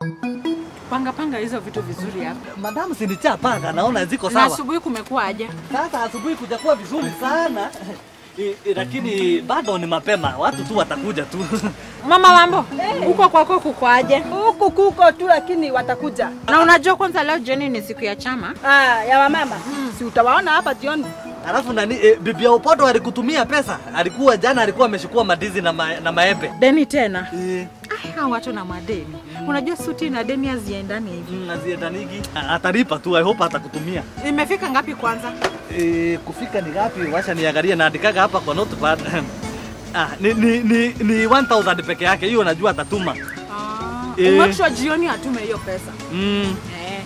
Panga panga hizo vitu vizuri hapa. Madamu sinichapanga, naona ziko Na sawa. asubuhi kumekuwa aje? Sasa asubuhi kujakuwa vizuri sana I, i, lakini bado ni mapema, watu tu watakuja tu. Mama Wambo, huko kwako kuko aje? Huku kuko tu, lakini watakuja. Na unajua kwanza leo jioni ni siku ya chama. Ah, ya wamama si utawaona hapa jioni. Alafu nani e, bibi ya Upoto alikutumia pesa, alikuwa jana alikuwa ameshukua madizi na, ma, na maembe Deni tena. e, Ai, hawa watu na madeni. Unajua suti na deni haziendani hivi. mm, aziedanigi atalipa tu, I hope atakutumia. Imefika ngapi kwanza? E, kufika ni ngapi? Wacha niangalie, naandikaga hapa kwa notepad. Ah, ni, ni, ni, ni 1000 peke yake, hiyo najua atatuma. Ah, Eh. make sure jioni atume hiyo pesa. Mm. Eh.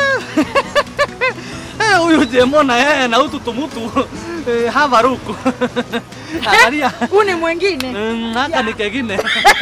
Eh, huyu jemo na yeye na hutu tumutu eh, havaruku angalia Huu ni mwingine. Mm, haka ni kengine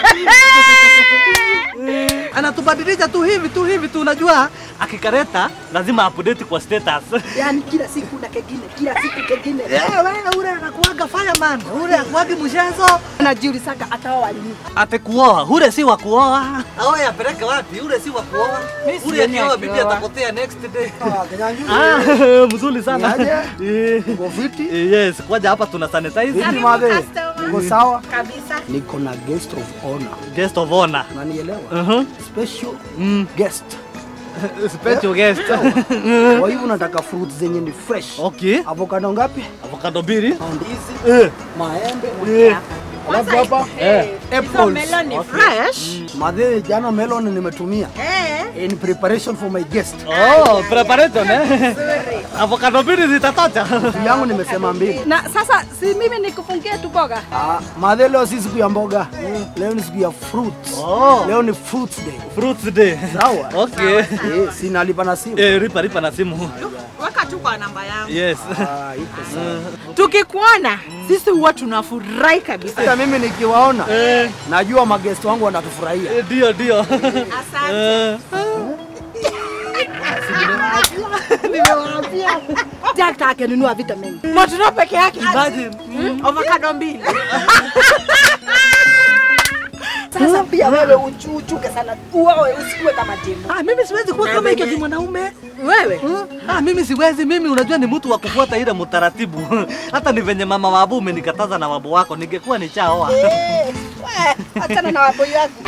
Eh, anatubadilisha tu hivi tu hivi tu, unajua akikareta lazima update kwa status. Yaani kila siku na kengine, kila siku kengine. Eh, wewe ule anakuaga fireman, ule akuagi mchezo. Najiulizaga ataoa lini. Ate kuoa, ule si wa kuoa. Aoe apeleke wapi? Ule si wa kuoa. Mimi Ule sioni akioa bibi akioa. atapotea next day. Kenyanjui. Ah, mzuri sana. Niaje? Eh, Uko fiti? eh, Yes, kwaja hapa tuna sanitize. Vipi madhe? Uko sawa? Kabisa. Niko na guest of honor. Guest of honor. Unanielewa? Uh-huh. Special Mm. guest. Special guest. Kwa hivyo nataka fruits zenye ni fresh. Okay. Avocado ngapi? Avocado mbili. Ndizi, Eh. maembe. Eh. Alafu hapa Eh. Hizo apples. melon ni fresh. Madhe, jana melon nimetumia Eh. in preparation for my guest. Oh, preparation eh. Avocado mbili zitatosha. Siku yangu nimesema mbili. Na sasa si mimi nikufungie tu boga. Ah, madhe, leo si siku ya mboga. Leo ni siku ya fruits. Oh. Leo ni fruits day. Fruits day. Sawa? Okay. Eh, sinalipa na simu. Eh, ripa ripa na simu. Weka tu kwa namba yangu. Yes. Ah, iko sawa. Tukikuona sisi huwa tunafurahi kabisa. Hata mimi nikiwaona Eh, najua magest wangu wanatufurahia. eh, ndio ndio. Asante. Eh. Jack akinunua vitamin. Matunda peke yake. Imagine. Avocado mbili. Sasa pia wewe uchu- uchuke sana. Uoe usikuwe kama Jemo. Ah, mimi siwezi kuwa kama hiyo mwanaume. Wewe? Ah, mimi siwezi. Mimi unajua ni mtu wa kufuata ile mtaratibu. Hata ni venye mama wabu umenikataza na wabu wako, ningekuwa nichaoa. Eh, we, achana na waboi wako.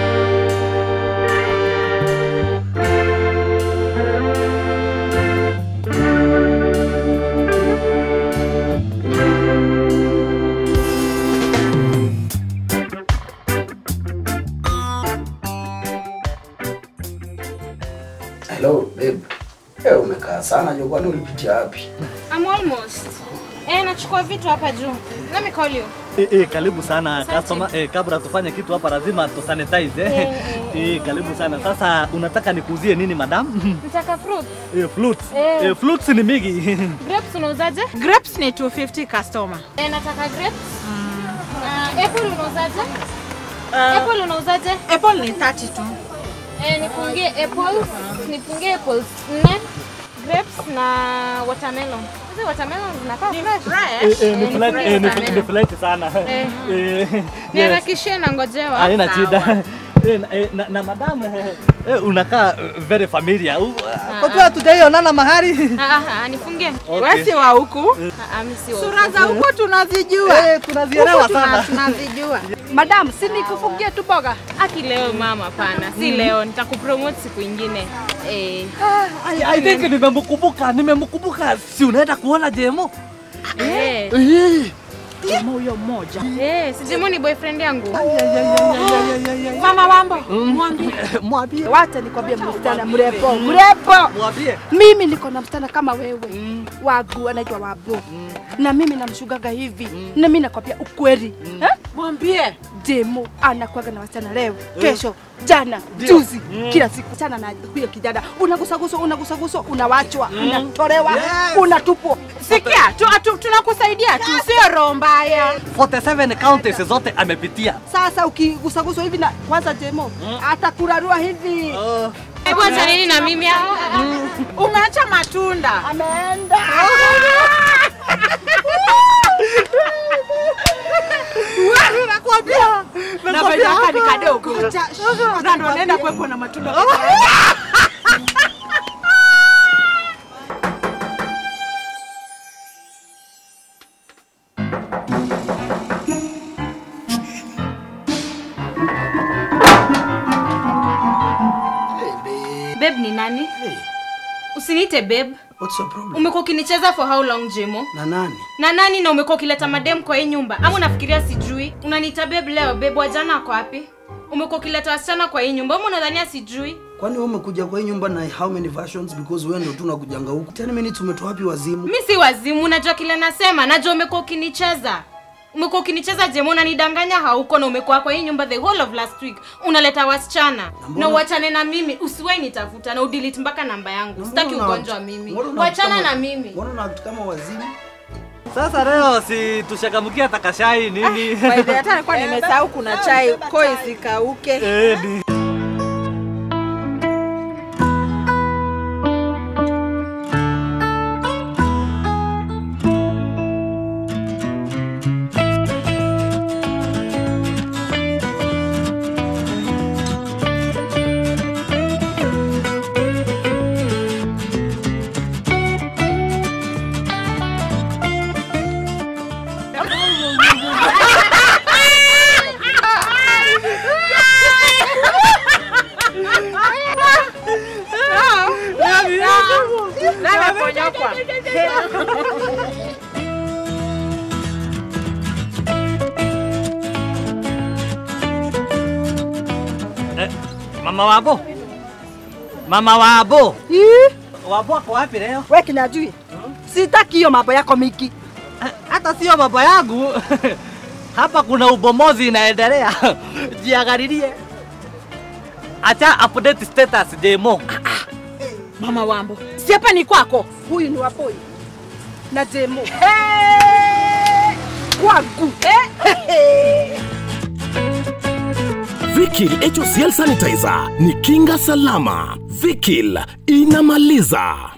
Hello babe. Eh, umekaa sana jo, kwani ulipitia wapi? I'm almost. Eh, nachukua vitu hapa juu. Let me call you. Eh, eh, karibu sana customer. Eh, kabla tufanye kitu hapa lazima tu sanitize eh. Eh, Eh, karibu sana. Sasa unataka nikuuzie nini madam? Nataka fruit. Eh, fruits. Eh. Eh, fruits ni mingi. Grapes unauzaje? Grapes ni 250 customer. Eh, nataka grapes. Uh, apple unauzaje? Apple unauzaje? Apple ni 30 tu. Eh, nifungie apples. Nifungie apples nne. Grapes na watermelon. Hizi watermelon zinakaa fresh. Eh, eh, ni Eh, flight, nifurahi eh, ni sana. ni flight sana. Eh. Eh, yes. Niharakishie na ngojewa. Haina shida. Eh, na- eh, na, na madam eh, eh, unakaa eh, very familiar. U- Kwa kuwa hatujaionana mahali. Ah, ah, ah, nifungie. Okay. Wewe si wa huku. Ah, ah, mimi si wa Sura huku. za huku tunazijua. Eh, tunazielewa Huku tuna- sana. Tunazijua. Madam, si nikufungie tu boga. Aki leo mama, pana. Si leo, nitakupromote siku ingine. Eh. I, I think nimemkumbuka, nimemkumbuka. Si unaenda kuona Jemo? Eh. Eh. Kama huyo mmoja. Eh, si Jemo ni boyfriend yangu. Mama Wambo, mwambie. Mwambie. Wacha nikwambie msichana mrepo, mrepo. Mwambie. Mimi niko na msichana kama wewe wagu anaitwa Wabu na mimi namshugaga hivi na mimi nakwambia ukweli eh? Mwambie. Jemo anakuaga na wasichana leo, kesho, jana, Ndio. juzi, kila siku chana na huyo kijana, unagusaguswa unagusaguswa, unawachwa, unatolewa, unatupwa. Sikia, tu, tu, tunakusaidia tu, sio roho mbaya. 47 counties zote amepitia. Sasa ukigusaguswa hivi na kwanza Jemo atakurarua hivi, Oh. Hebu acha nini na mimi hapa? Umeacha matunda. ameenda Wewe nakwambia. na Nakwambia venye kani hapa. kadogo na ndo naenda kuwekwa na matunda Hey, babe. Babe ni nani? Hey, Usiniite babe. what's your problem? Umekuwa ukinicheza for how long Jemo? Na nani? Na nani na umekuwa ukileta madem kwa hii nyumba? Ama unafikiria sijui? Unaniita babe leo, babe wa jana ako wapi? Umekuwa ukileta wasichana kwa hii nyumba. Ama unadhania sijui? Kwani wewe umekuja kwa hii nyumba na how many versions because wewe ndio tu unakujanga huku. 10 minutes umetoa wapi wazimu? Mi si wazimu, unajua kile nasema. Najua umekuwa ukinicheza. Umekuwa ukinicheza Jemo, unanidanganya hauko na umekuwa kwa hii nyumba the whole of last week. Unaleta wasichana. mbona- Na uachane na mimi. Usiwahi nitafuta na udelete mpaka namba yangu. Na Sitaki mbona una- ugonjwa mimi. mbona una- Wachana kama- na mimi. Mbona una act kama wazimu? Sasa leo si tushagamukia takashai nini? By the way, hata nilikuwa nimesahau kuna chai koi zikauke. Eh, ni- Nani aponyokwa? Eh, Mama Wabo. Mama Wabo. Ih, Wabo ako wapi leo? we kinyajui sitaki hiyo mambo yako miki Eh, Hata sio baba yangu. Hapa kuna ubomozi inaendelea. Jiangalilie. Acha update status demo. Mama Wambo. si hapa ni kwako huyu ni wapoi na demo kwangu Vikil HOCL Sanitizer ni kinga salama. Vikil inamaliza.